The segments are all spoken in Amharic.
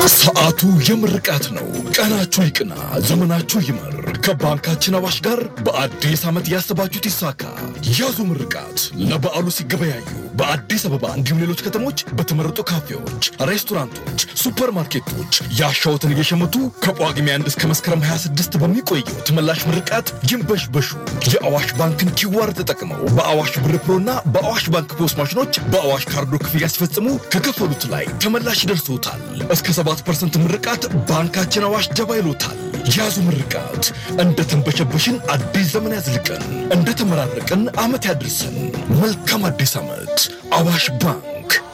ሰዓቱ የምርቃት ነው። ቀናችሁ ይቅና፣ ዘመናችሁ ይመር። ከባንካችን አዋሽ ጋር በአዲስ ዓመት ያሰባችሁት ይሳካ። ያዙ ምርቃት ለበዓሉ ሲገበያዩ በአዲስ አበባ እንዲሁም ሌሎች ከተሞች በተመረጡ ካፌዎች፣ ሬስቶራንቶች፣ ሱፐርማርኬቶች ያሻውትን እየሸመቱ ከጳጉሜ አንድ እስከ መስከረም 26 በሚቆየው ተመላሽ ምርቃት ይንበሽበሹ። የአዋሽ ባንክን ኪዋር ተጠቅመው በአዋሽ ብር ፕሮና በአዋሽ ባንክ ፖስ ማሽኖች በአዋሽ ካርዶ ክፍያ ሲፈጽሙ ከከፈሉት ላይ ተመላሽ ይደርሶታል። እስከ 7% ምርቃት ባንካችን አዋሽ ጀባ ይሎታል። ያዙ ምርቃት። እንደ ተንበሸበሽን አዲስ ዘመን ያዝልቀን፣ እንደ ተመራረቅን ዓመት ያድርሰን። መልካም አዲስ ዓመት። አዋሽ ባንክ።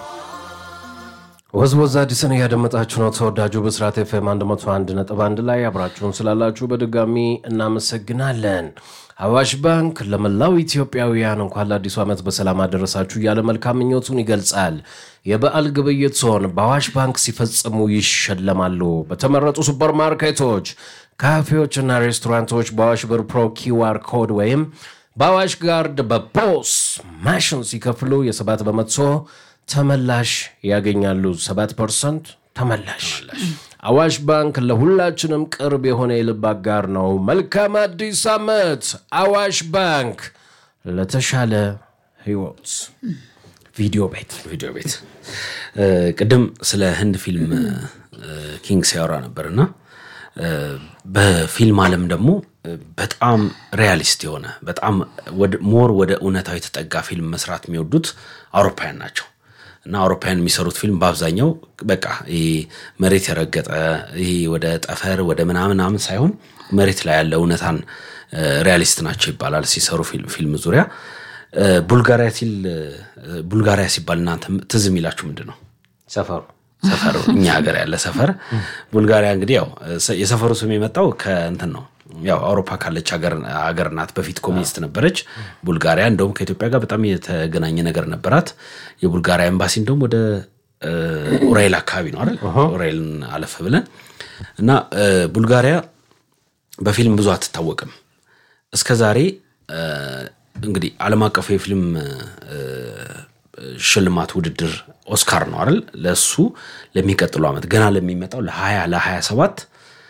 ወዝወዝ አዲስን እያደመጣችሁ ነው። ተወዳጁ ብስራት ኤፍኤም 101 ነጥብ አንድ ላይ አብራችሁን ስላላችሁ በድጋሚ እናመሰግናለን። አዋሽ ባንክ ለመላው ኢትዮጵያውያን እንኳን ለአዲሱ ዓመት በሰላም አደረሳችሁ እያለ መልካም ምኞቱን ይገልጻል። የበዓል ግብይት ሲሆን በአዋሽ ባንክ ሲፈጽሙ ይሸለማሉ። በተመረጡ ሱፐርማርኬቶች፣ ካፌዎችና ሬስቶራንቶች በአዋሽ ብር ፕሮ ኪዋር ኮድ ወይም በአዋሽ ጋርድ በፖስ ማሽን ሲከፍሉ የሰባት በመቶ ተመላሽ ያገኛሉ። 7 ፐርሰንት ተመላሽ። አዋሽ ባንክ ለሁላችንም ቅርብ የሆነ የልብ አጋር ነው። መልካም አዲስ ዓመት። አዋሽ ባንክ ለተሻለ ህይወት። ቪዲዮ ቤት ቪዲዮ ቤት ቅድም ስለ ህንድ ፊልም ኪንግ ሲያወራ ነበርና በፊልም ዓለም ደግሞ በጣም ሪያሊስት የሆነ በጣም ሞር ወደ እውነታዊ የተጠጋ ፊልም መስራት የሚወዱት አውሮፓውያን ናቸው። እና አውሮፓውያን የሚሰሩት ፊልም በአብዛኛው በቃ ይሄ መሬት የረገጠ ይሄ ወደ ጠፈር ወደ ምናምናምን ሳይሆን መሬት ላይ ያለ እውነታን ሪያሊስት ናቸው ይባላል ሲሰሩ ፊልም ዙሪያ። ቡልጋሪያ ሲል ቡልጋሪያ ሲባል እናንተ ትዝ የሚላችሁ ምንድን ነው? ሰፈሩ ሰፈሩ እኛ ሀገር ያለ ሰፈር ቡልጋሪያ። እንግዲህ ያው የሰፈሩ ስም የመጣው ከእንትን ነው ያው አውሮፓ ካለች ሀገር ናት። በፊት ኮሚኒስት ነበረች ቡልጋሪያ። እንደውም ከኢትዮጵያ ጋር በጣም የተገናኘ ነገር ነበራት። የቡልጋሪያ ኤምባሲ እንደውም ወደ ኡራኤል አካባቢ ነው አይደል? ኡራኤልን አለፍ ብለን እና ቡልጋሪያ በፊልም ብዙ አትታወቅም እስከ ዛሬ እንግዲህ ዓለም አቀፉ የፊልም ሽልማት ውድድር ኦስካር ነው አይደል? ለእሱ ለሚቀጥሉ ዓመት ገና ለሚመጣው ለ20 ለ27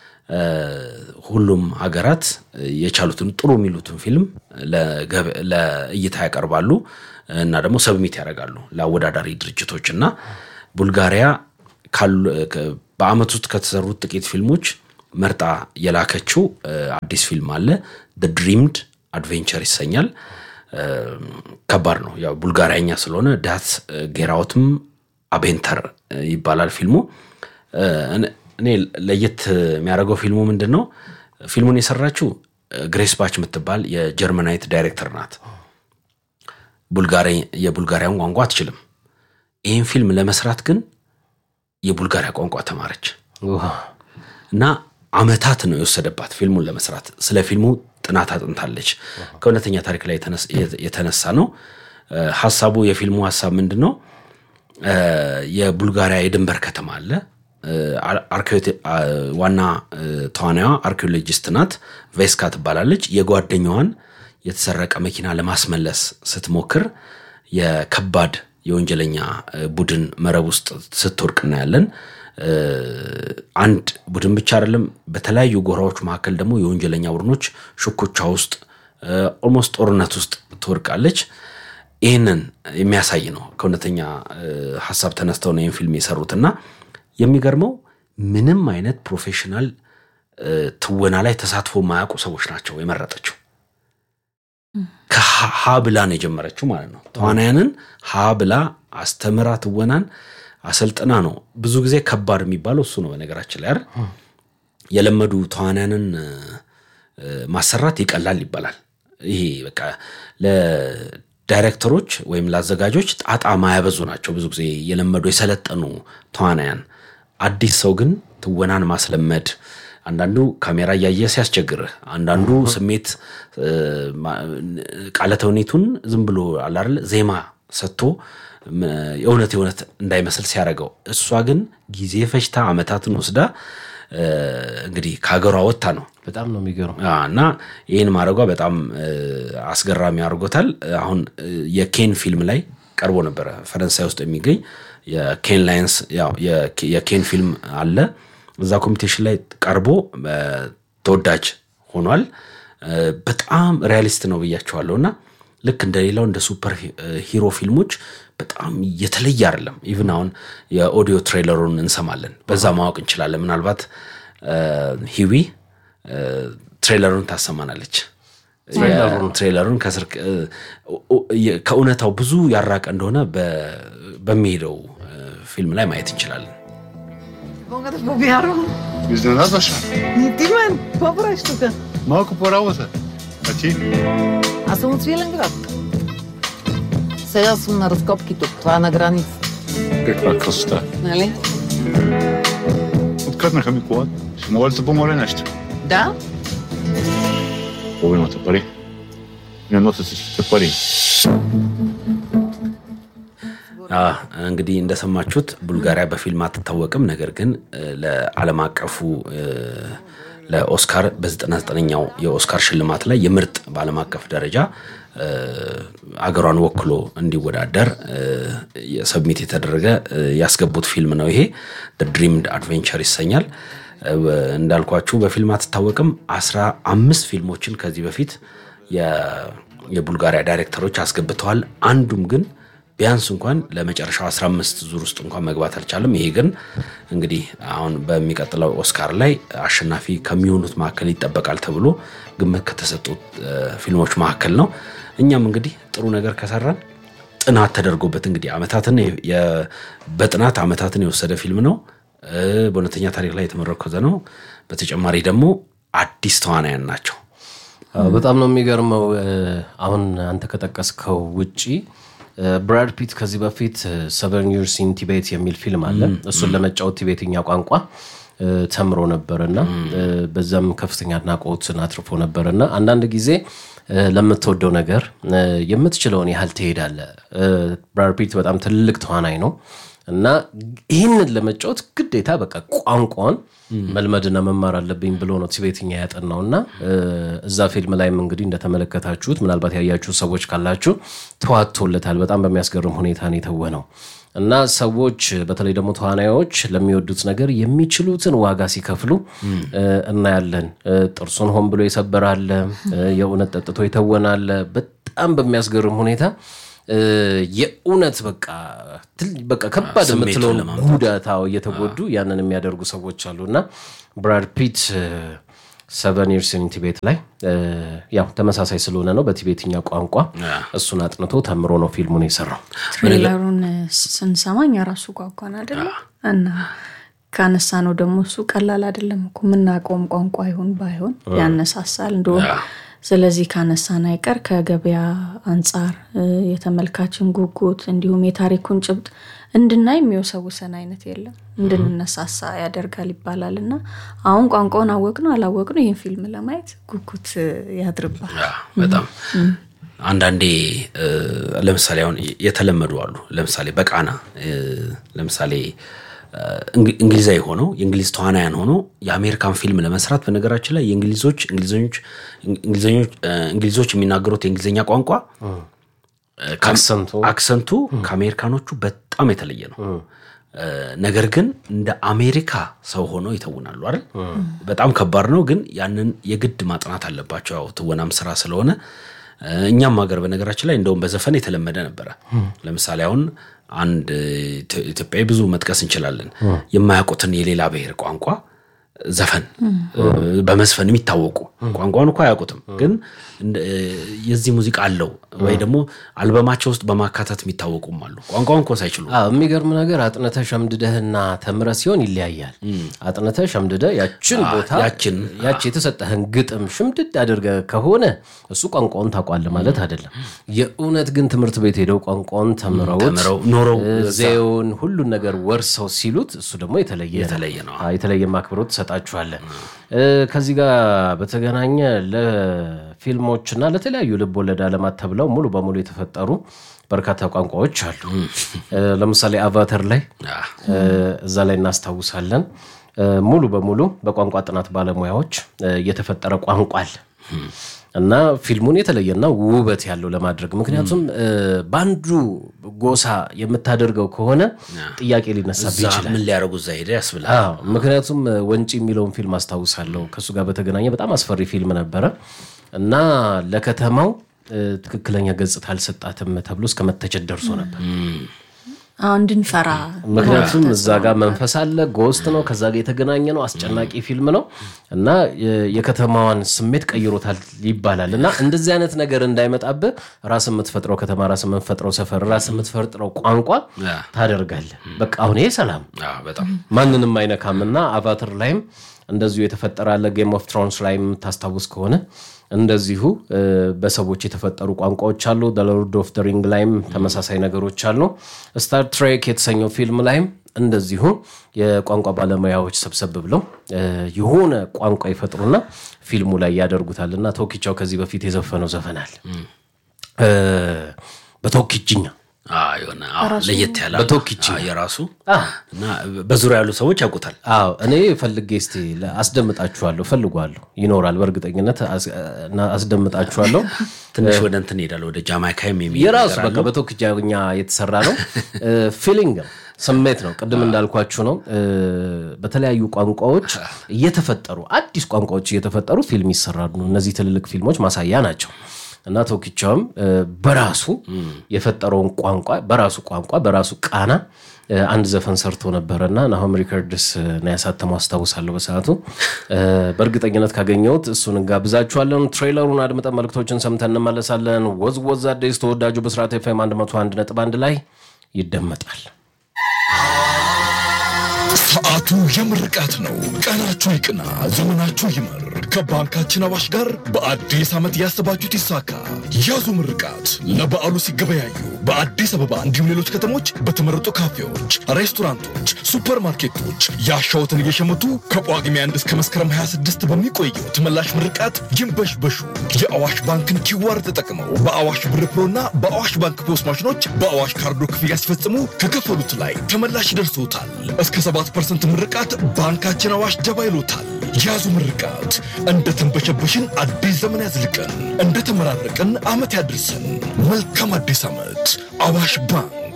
ሁሉም ሀገራት የቻሉትን ጥሩ የሚሉትን ፊልም ለእይታ ያቀርባሉ እና ደግሞ ሰብሚት ያደርጋሉ ለአወዳዳሪ ድርጅቶች እና ቡልጋሪያ በአመት ውስጥ ከተሰሩት ጥቂት ፊልሞች መርጣ የላከችው አዲስ ፊልም አለ። ድሪምድ አድቬንቸር ይሰኛል። ከባድ ነው ያው ቡልጋሪያኛ ስለሆነ ዳት ጌራውትም አቤንተር ይባላል ፊልሙ። እኔ ለየት የሚያደርገው ፊልሙ ምንድን ነው? ፊልሙን የሰራችው ግሬስ ባች የምትባል የጀርመናዊት ዳይሬክተር ናት። የቡልጋሪያን ቋንቋ አትችልም። ይህን ፊልም ለመስራት ግን የቡልጋሪያ ቋንቋ ተማረች እና አመታት ነው የወሰደባት ፊልሙን ለመስራት። ስለ ፊልሙ ጥናት አጥንታለች። ከእውነተኛ ታሪክ ላይ የተነሳ ነው ሀሳቡ። የፊልሙ ሀሳብ ምንድን ነው? የቡልጋሪያ የድንበር ከተማ አለ ዋና ተዋናዋ አርኪኦሎጂስት ናት። ቬስካ ትባላለች። የጓደኛዋን የተሰረቀ መኪና ለማስመለስ ስትሞክር የከባድ የወንጀለኛ ቡድን መረብ ውስጥ ስትወድቅ እናያለን። አንድ ቡድን ብቻ አይደለም፣ በተለያዩ ጎራዎች መካከል ደግሞ የወንጀለኛ ቡድኖች ሽኩቻ ውስጥ ኦልሞስት ጦርነት ውስጥ ትወድቃለች። ይህንን የሚያሳይ ነው። ከእውነተኛ ሀሳብ ተነስተው ነው ይህን ፊልም የሰሩትና የሚገርመው ምንም አይነት ፕሮፌሽናል ትወና ላይ ተሳትፎ የማያውቁ ሰዎች ናቸው የመረጠችው። ከሀ ብላ ነው የጀመረችው ማለት ነው። ተዋናያንን ሀ ብላ አስተምራ ትወናን አሰልጥና ነው። ብዙ ጊዜ ከባድ የሚባለው እሱ ነው። በነገራችን ላይ አይደል የለመዱ ተዋናያንን ማሰራት ይቀላል ይባላል። ይሄ በቃ ለዳይሬክተሮች ወይም ለአዘጋጆች ጣጣ ማያበዙ ናቸው ብዙ ጊዜ የለመዱ የሰለጠኑ ተዋናያን አዲስ ሰው ግን ትወናን ማስለመድ አንዳንዱ ካሜራ እያየ ሲያስቸግርህ፣ አንዳንዱ ስሜት ቃለ ተውኔቱን ዝም ብሎ አላርለ ዜማ ሰጥቶ የእውነት የእውነት እንዳይመስል ሲያደርገው፣ እሷ ግን ጊዜ ፈጅታ ዓመታትን ወስዳ እንግዲህ ከሀገሯ ወጥታ ነው። በጣም ነው የሚገርም እና ይህን ማድረጓ በጣም አስገራሚ አድርጎታል። አሁን የኬን ፊልም ላይ ቀርቦ ነበረ ፈረንሳይ ውስጥ የሚገኝ የኬን ላይንስ ያው የኬ- የኬን ፊልም አለ እዛ ኮምፒቴሽን ላይ ቀርቦ እ፣ ተወዳጅ ሆኗል። እ፣ በጣም ሪያሊስት ነው ብያቸዋለሁ እና ልክ እንደሌላው እንደ ሱፐር ሂ- ሂሮ ፊልሞች በጣም የተለየ አይደለም። ኢቭን አሁን የኦዲዮ ትሬለሩን እንሰማለን፣ በዛ ማወቅ እንችላለን። ምናልባት እ፣ ሂዊ እ፣ ትሬለሩን ታሰማናለች። ትሬለሩን ከስር እ፣ እ፣ ከእውነታው ብዙ ያራቀ እንደሆነ በ- በሚሄደው እ፣ ፊልም ላይ ማየት እንችላለን። Många på Bjärrum. Iznenada še? Ti men, какво правиш тук? Малко по работа. А ти? Аз съм от Свиленград. Сега съм на разкопки тук. Това е на граница. Каква красота. Нали? Откътнаха ми колата. Ще мога ли да те помоля нещо? Да? Половината пари. Не носят всичките пари. አ፣ እንግዲህ እንደሰማችሁት ቡልጋሪያ በፊልም አትታወቅም። ነገር ግን እ፣ ለዓለም አቀፉ እ፣ ለኦስካር በ99ኛው የኦስካር ሽልማት ላይ የምርጥ በዓለም አቀፍ ደረጃ እ፣ አገሯን ወክሎ እንዲወዳደር እ፣ ሰብሚት የተደረገ እ፣ ያስገቡት ፊልም ነው። ይሄ ድሪምድ አድቬንቸር ይሰኛል። እ፣ እንዳልኳችሁ በፊልም አትታወቅም። አስራ አምስት ፊልሞችን ከዚህ በፊት የ- የቡልጋሪያ ዳይሬክተሮች አስገብተዋል። አንዱም ግን ቢያንስ እንኳን ለመጨረሻው 15 ዙር ውስጥ እንኳን መግባት አልቻለም። ይሄ ግን እንግዲህ አሁን በሚቀጥለው ኦስካር ላይ አሸናፊ ከሚሆኑት መካከል ይጠበቃል ተብሎ ግምት ከተሰጡት እ፣ ፊልሞች መካከል ነው። እኛም እንግዲህ ጥሩ ነገር ከሰራን ጥናት ተደርጎበት እንግዲህ አመታትን የ- የ- በጥናት አመታትን የወሰደ ፊልም ነው። እ፣ በእውነተኛ ታሪክ ላይ የተመረኮዘ ነው። በተጨማሪ ደግሞ አዲስ ተዋናያን ናቸው። አዎ፣ በጣም ነው የሚገርመው። እ፣ አሁን አንተ ከጠቀስከው ውጪ እ፣ ብራድ ፒት ከዚህ በፊት ሰቨን ይርስ ኢን ቲቤት የሚል ፊልም አለ። እሱን ለመጫወት ቲቤትኛ ቋንቋ እ፣ ተምሮ ነበርና እ፣ በዛም ከፍተኛ አድናቆትን አትርፎ ነበርና አንዳንድ ጊዜ እ፣ ለምትወደው ነገር እ፣ የምትችለውን ያህል ትሄዳለህ። እ፣ ብራድ ፒት በጣም ትልቅ ተዋናይ ነው እና ይህንን ለመጫወት ግዴታ በቃ ቋንቋን መልመድና መማር አለብኝ ብሎ ነው ቲቤትኛ ያጠናው እና እ፣ እዛ ፊልም ላይም እንግዲህ እንደተመለከታችሁት ምናልባት ያያችሁ ሰዎች ካላችሁ ተዋጥቶለታል። በጣም በሚያስገርም ሁኔታ ነው የተወነው እና ሰዎች በተለይ ደግሞ ተዋናዮች ለሚወዱት ነገር የሚችሉትን ዋጋ ሲከፍሉ እ፣ እናያለን። እ፣ ጥርሱን ሆን ብሎ የሰበራለ፣ እ፣ የእውነት ጠጥቶ የተወናለ በጣም በሚያስገርም ሁኔታ እ፣ የእውነት በቃ ትል- በቃ ከባድ ስሜቱን የምትለውን ለማምጣት። ጉዳታው እየተጎዱ ያንን የሚያደርጉ ሰዎች አሉ እና ብራድ ፒት ሰቨን ይርስ ኢን ቲቤት ላይ እ፣ ያው ተመሳሳይ ስለሆነ ነው በቲቤትኛ ቋንቋ እሱን አጥንቶ ተምሮ ነው ፊልሙን የሰራው። ትሬለሩን ስንሰማኝ የራሱ ጓጓን አይደለ እና ካነሳ ነው ደግሞ እሱ ቀላል አይደለም እኮ የምናውቀውም ቋንቋ ይሁን ባይሆን ያነሳሳል እንደሆነ ስለዚህ ካነሳን አይቀር ከገበያ አንጻር እ፣ የተመልካችን ጉጉት እንዲሁም የታሪኩን ጭብጥ እንድናይ የሚወሰውሰን አይነት የለም እንድንነሳሳ ያደርጋል ይባላል እና አሁን ቋንቋውን አወቅ ነው አላወቅ ነው ይህን ፊልም ለማየት ጉጉት እ፣ ያድርባል ያ፣ በጣም አንዳንዴ እ፣ ለምሳሌ አሁን የተለመዱ አሉ። ለምሳሌ በቃና እ፣ ለምሳሌ እ፣ እንግ- እንግሊዛዊ ሆነው የእንግሊዝ ተዋናያን ሆነው የአሜሪካን ፊልም ለመስራት በነገራችን ላይ የእንግሊዞች እንግሊዘኞች እንግሊዘኞች እ፣ እንግሊዞች የሚናገሩት የእንግሊዝኛ ቋንቋ እ፣ ከ- አክሰንቱ አክሰንቱ ከአሜሪካኖቹ በጣም የተለየ ነው። እ፣ ነገር ግን እንደ አሜሪካ ሰው ሆነው ይተውናሉ አይደል? በጣም ከባድ ነው፣ ግን ያንን የግድ ማጥናት አለባቸው። ያው ትወናም ስራ ስለሆነ እ፣ እኛም ሀገር በነገራችን ላይ እንደውም በዘፈን የተለመደ ነበረ። ለምሳሌ አሁን አንድ ኢትዮ- ኢትዮጵያዊ ብዙ መጥቀስ እንችላለን። የማያውቁትን የሌላ ብሔር ቋንቋ ዘፈን እ፣ በመዝፈን የሚታወቁ ቋንቋውን እኮ አያውቁትም፣ ግን እንደ- እ፣ የዚህ ሙዚቃ አለው ወይ ደግሞ አልበማቸው ውስጥ በማካተት የሚታወቁም አሉ። ቋንቋውን እኮ ሳይችሉ አዎ የሚገርም ነገር አጥንተ ሸምድደህና ተምረ ሲሆን ይለያያል። አጥንተ ሸምድደ ያችን ቦታ ያችን፣ ያች የተሰጠህን ግጥም ሽምድድ አድርገ ከሆነ እሱ ቋንቋውን ታውቋለህ ማለት አይደለም። የእውነት ግን ትምህርት ቤት ሄደው ቋንቋውን ተምረውት ተምረው ኖረው እ፣ ዜውን ሁሉን ነገር ወርሰው ሲሉት እሱ ደግሞ የተለየ ነው። የተለየ ነው። አዎ፣ የተለየ አክብሮት ትሰጣችኋለን። እ፣ ከዚህ ጋር በተገናኘ ለፊልሞችና ለተለያዩ ልብ ወለድ ዓለማት ተብለው ሙሉ በሙሉ የተፈጠሩ በርካታ ቋንቋዎች አሉ። እ፣ ለምሳሌ አቫተር ላይ አ፣ እ፣ እዛ ላይ እናስታውሳለን። እ፣ ሙሉ በሙሉ በቋንቋ ጥናት ባለሙያዎች እ፣ የተፈጠረ ቋንቋ አለ። እና ፊልሙን የተለየና ውበት ያለው ለማድረግ ምክንያቱም እ፣ በአንዱ ጎሳ የምታደርገው ከሆነ ጥያቄ ሊነሳብህ እዛ ይችላል። ምን ሊያደርጉ እዛ ሄደ ያስብላል። አዎ ምክንያቱም እ፣ ወንጪ የሚለውን ፊልም አስታውሳለሁ። ከእሱ ጋር በተገናኘ በጣም አስፈሪ ፊልም ነበረ እና ለከተማው እ፣ ትክክለኛ ገጽታ አልሰጣትም ተብሎ እስከ መተቸት ደርሶ ነበር። አዎ፣ እንድንፈራ ምክንያቱም እዛ ጋር መንፈስ አለ፣ ጎስት ነው፣ ከዛ ጋር የተገናኘ ነው፣ አስጨናቂ ፊልም ነው እና የ- የከተማዋን ስሜት ቀይሮታል ይባላል። እና እንደዚህ አይነት ነገር እንዳይመጣብህ ራስ የምትፈጥረው ከተማ፣ ራስ የምትፈጥረው ሰፈር፣ ራስ የምትፈጥረው ቋንቋ ያ። ታደርጋለህ። በቃ አሁን ይሄ ሰላም አዎ፣ በጣም ማንንም አይነካም እና አቫተር ላይም እንደዚሁ የተፈጠረ አለ። ጌም ኦፍ ትሮንስ ላይ የምታስታውስ ከሆነ እንደዚሁ እ፣ በሰዎች የተፈጠሩ ቋንቋዎች አሉ። ሎርድ ኦፍ ደ ሪንግ ላይም ተመሳሳይ ነገሮች አሉ። ስታር ትሬክ የተሰኘው ፊልም ላይም እንደዚሁ የቋንቋ ባለሙያዎች ሰብሰብ ብለው እ፣ የሆነ ቋንቋ ይፈጥሩና ፊልሙ ላይ ያደርጉታል እና ቶኪቻው ከዚህ በፊት የዘፈነው ዘፈናል እ፣ በቶኪችኛ አዎ፣ የሆነ አዎ፣ ለየት ያለ በቶኪቺ አዎ፣ የራሱ አዎ። እና በዙሪያ ያሉ ሰዎች ያውቁታል። አዎ እኔ ፈልጌ እስቲ ለ- አስደምጣችኋለሁ ፈልጓለሁ ይኖራል በእርግጠኝነት አስ- እና አስደምጣችኋለሁ ትንሽ ወደ እንትን ይሄዳል፣ ወደ ጃማይካም የሚሄድ የራሱ ነገር በቃ አለው። በቶክጃኛ የተሰራ ነው ፊሊንግ ነው ስሜት ነው ቅድም እንዳልኳችሁ ነው እ፣ በተለያዩ ቋንቋዎች እየተፈጠሩ አዲስ ቋንቋዎች እየተፈጠሩ ፊልም ይሰራሉ እነዚህ ትልልቅ ፊልሞች ማሳያ ናቸው እና ቶኪቻውም እ፣ በራሱ የፈጠረውን ቋንቋ በራሱ ቋንቋ በራሱ ቃና እ፣ አንድ ዘፈን ሰርቶ ነበረና ናሆም ሪከርድስ ነው ያሳተመው አስታውሳለሁ በሰዓቱ እ፣ በእርግጠኝነት ካገኘሁት እሱን እንጋብዛችኋለን ትሬለሩን አድምጠን መልክቶችን ሰምተን እንመለሳለን ወዝ ወዝ አዲስ ተወዳጁ ብስራት ኤፍኤም 101 ነጥብ አንድ ላይ ይደመጣል ሰዓቱ የምርቃት ነው። ቀናችሁ ይቅና፣ ዘመናችሁ ይመር። ከባንካችን አዋሽ ጋር በአዲስ ዓመት ያሰባችሁት ይሳካ። ያዙ ምርቃት ለበዓሉ ሲገበያዩ በአዲስ አበባ እንዲሁም ሌሎች ከተሞች በተመረጡ ካፌዎች፣ ሬስቶራንቶች፣ ሱፐርማርኬቶች ያሻውትን እየሸመቱ ከጳጉሜ አንድ እስከ መስከረም 26 በሚቆየው ተመላሽ ምርቃት ይንበሽበሹ። የአዋሽ ባንክን ኪዋር ተጠቅመው በአዋሽ ብር ፕሮና በአዋሽ ባንክ ፖስ ማሽኖች በአዋሽ ካርዶ ክፍያ ሲፈጽሙ ከከፈሉት ላይ ተመላሽ ይደርሶታል። እስከ 7 ፐርሰንት ምርቃት ባንካችን አዋሽ ጀባ ይሎታል። ያዙ ምርቃት። እንደ ተንበሸበሽን አዲስ ዘመን ያዝልቀን፣ እንደ ተመራረቅን ዓመት ያድርሰን። መልካም አዲስ ዓመት። አዋሽ ባንክ።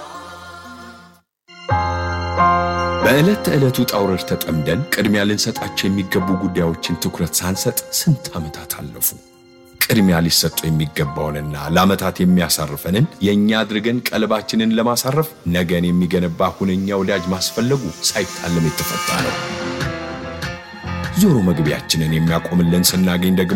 በዕለት ተዕለት ውጣ ውረድ ተጠምደን ቅድሚያ ልንሰጣቸው የሚገቡ ጉዳዮችን ትኩረት ሳንሰጥ ስንት ዓመታት አለፉ። ቅድሚያ ሊሰጡ የሚገባውንና ለዓመታት የሚያሳርፈንን የእኛ አድርገን ቀልባችንን ለማሳረፍ ነገን የሚገነባ ሁነኛ ወዳጅ ማስፈለጉ ሳይታለም የተፈታ ነው። ዞሮ መግቢያችንን የሚያቆምልን ስናገኝ ደግሞ